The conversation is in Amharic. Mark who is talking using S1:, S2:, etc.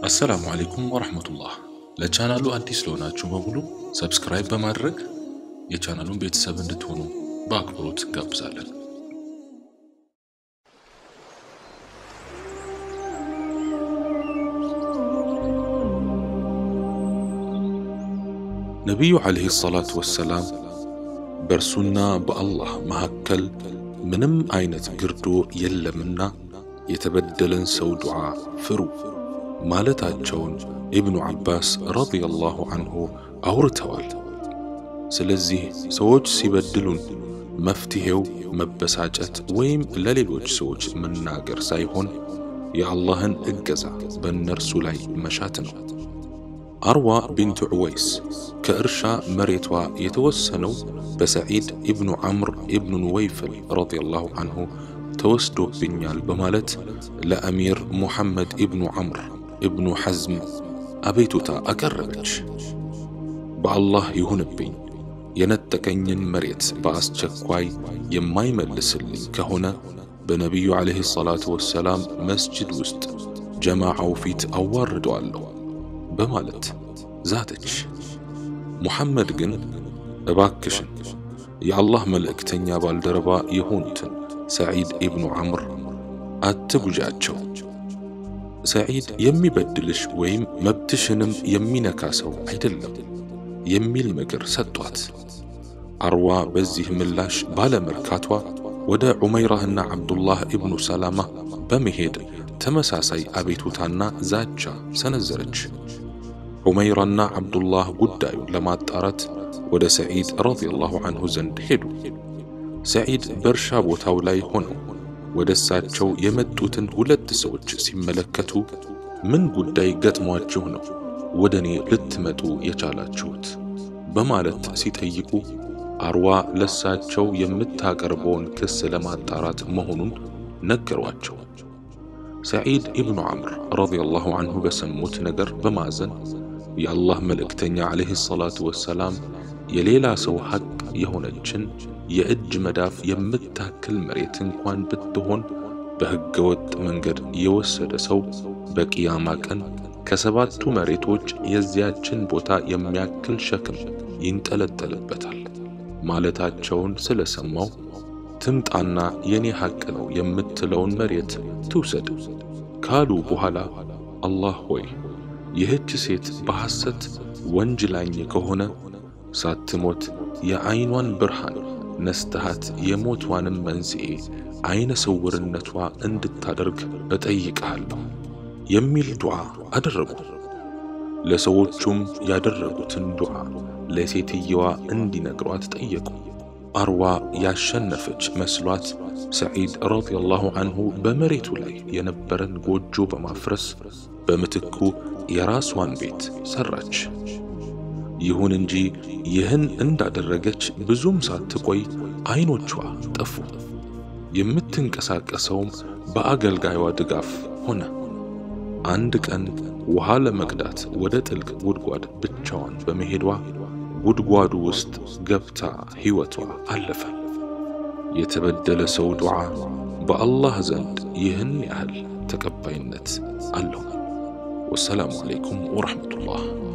S1: አሰላሙ አሌይኩም ወረህመቱላህ። ለቻናሉ አዲስ ለሆናችሁ በሙሉ ሰብስክራይብ በማድረግ የቻናሉን ቤተሰብ እንድትሆኑ በአክብሮት እንጋብዛለን። ነቢዩ ዓለይሂ ሰላቱ ወሰላም በእርሱና በአላህ መካከል ምንም አይነት ግርዶ የለምና የተበደለን ሰው ዱዓ ፍሩ ማለታቸውን ኢብኑ ዓባስ ረዲየላሁ አንሁ አውርተዋል። ስለዚህ ሰዎች ሲበድሉን መፍትሔው መበሳጨት ወይም ለሌሎች ሰዎች መናገር ሳይሆን የአላህን እገዛ በእነርሱ ላይ መሻት ነው። አርዋ ቢንቱ ዑወይስ ከእርሻ መሬቷ የተወሰነው በሰዒድ ኢብኑ ዐምር ኢብኑ ኑወይፍል ረዲየላሁ አንሁ ተወስዶብኛል በማለት ለአሚር ሙሐመድ ኢብኑ ዐምር ኢብኑ ሐዝም አቤቱታ አቀረበች። በአላህ ይሁንብኝ የነጠቀኝን መሬት በአስቸኳይ የማይመልስልኝ ከሆነ በነቢዩ ዓለይሂ ሰላቱ ወሰላም መስጅድ ውስጥ ጀማዓው ፊት አዋርደዋለሁ በማለት ዛተች። ሙሐመድ ግን እባክሽን የአላህ መልእክተኛ ባልደረባ የሆኑትን ሰዒድ ኢብኑ ዐምር አትጉጃቸው፣ ሰዒድ የሚበድልሽ ወይም መብትሽንም የሚነካ ሰው አይደለም የሚል ምክር ሰጧት። አርዋ በዚህ ምላሽ ባለመርካቷ ወደ ዑመይራህና ዓብዱላህ ኢብኑ ሰላማ በመሄድ ተመሳሳይ አቤቱታና ዛቻ ሰነዘረች። ዑመይራና ዓብዱላህ ጉዳዩን ለማጣራት ወደ ሰዒድ ረዲየላሁ አንሁ ዘንድ ሄዱ። ሰዒድ በእርሻ ቦታው ላይ ሆነው ወደ እሳቸው የመጡትን ሁለት ሰዎች ሲመለከቱ ምን ጉዳይ ገጥሟችሁ ነው ወደ እኔ ልትመጡ የቻላችሁት? በማለት ሲጠይቁ አርዋ ለሳቸው የምታቀርበውን ክስ ለማጣራት መሆኑን ነገሯቸው። ሰዒድ ኢብኑ ዐምር ረዲየላሁ አንሁ በሰሙት ነገር በማዘን የአላህ መልእክተኛ ዓለይሂ ሰላቱ ወሰላም የሌላ ሰው ሐቅ የሆነችን የእጅ መዳፍ የምታክል መሬት እንኳን ብትሆን በሕገ ወጥ መንገድ የወሰደ ሰው በቅያማ ቀን ከሰባቱ መሬቶች የዚያችን ቦታ የሚያክል ሸክም ይንጠለጠልበታል ማለታቸውን ስለሰማው ትምጣና የኔ ሐቅ ነው የምትለውን መሬት ትውሰድ ካሉ በኋላ አላህ ሆይ ይህች ሴት በሐሰት ወንጅላኝ ከሆነ ሳትሞት የዐይኗን ብርሃን ነስተሃት የሞቷንም መንስኤ ዐይነ ስውርነቷ እንድታደርግ እጠይቅሃለሁ የሚል ዱዓ አደረጉ። ለሰዎቹም ያደረጉትን ዱዓ ለሴትየዋ እንዲነግሯት ጠየቁ። አርዋ ያሸነፈች መስሏት ሰዒድ ረዲየላሁ አንሁ በመሬቱ ላይ የነበረን ጎጆ በማፍረስ በምትኩ የራሷን ቤት ሰራች። ይሁን እንጂ ይህን እንዳደረገች ብዙም ሳትቆይ ዐይኖቿ ጠፉ። የምትንቀሳቀሰውም በአገልጋዩዋ ድጋፍ ሆነ። አንድ ቀን ውሃ ለመቅዳት ወደ ጥልቅ ጉድጓድ ብቻዋን በመሄዷ ጉድጓዱ ውስጥ ገብታ ሕይወቷ አለፈ። የተበደለ ሰው ዱዓ በአላህ ዘንድ ይህን ያህል ተቀባይነት አለው። ወሰላሙ ዓለይኩም ወረሕመቱላህ